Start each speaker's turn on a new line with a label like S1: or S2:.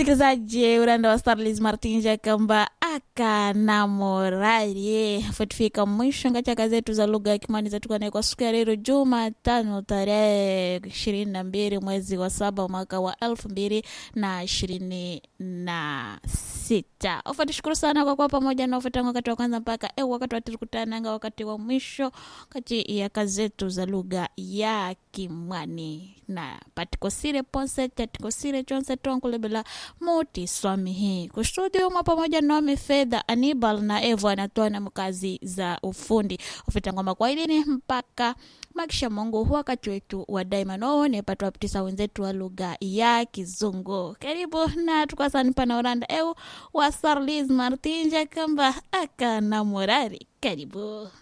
S1: msikilizaji uranda wa starlis martins akamba akanamorari futifika mwisho ngachaka zetu za lugha ya kimani zetukanae kwa siku ya leo jumatano tarehe ishirini na mbili mwezi wa saba mwaka wa elfu mbili na ishirini na sita ufatishukuru sana kwa kuwa pamoja na ufatangu wakati wa kwanza mpaka eu wakati watikutananga wakati wa mwisho kati ya kazi zetu za lugha ya kimwani na patikosire ponse tatikosire chonse tonkulebela muti swami hii kustudio mwa pamoja nami fedha anibal na evo anatoa na mkazi za ufundi ufitangoma kwa ilini mpaka makisha mungu wakati wetu wa daima noone patwa ptisa wenzetu wa lugha ya kizungu karibu na tukasani pana uranda eu wa sarlis martinja kamba akana morari karibu